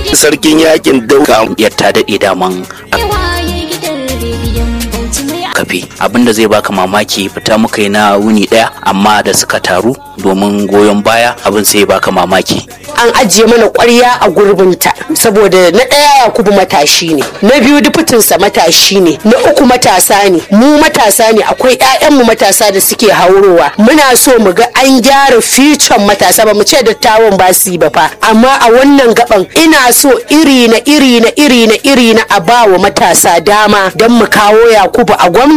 sarkin yakin dauka ya ta daɗe daman kafe abinda zai baka mamaki fita muka yi na wuni ɗaya amma da suka taru domin goyon baya abin sai baka mamaki an ajiye mana ƙwarya a gurbinta saboda na ɗaya yakubu matashi ne na biyu dufutinsa matashi ne na uku matasa ne mu matasa ne akwai 'ya'yanmu matasa da suke haurowa muna so mu ga an gyara ficon matasa ba mu ce dattawan ba su yi ba fa amma a wannan gaban ina so iri na iri na iri na iri na a ba wa matasa dama don mu kawo yakubu a gwamnati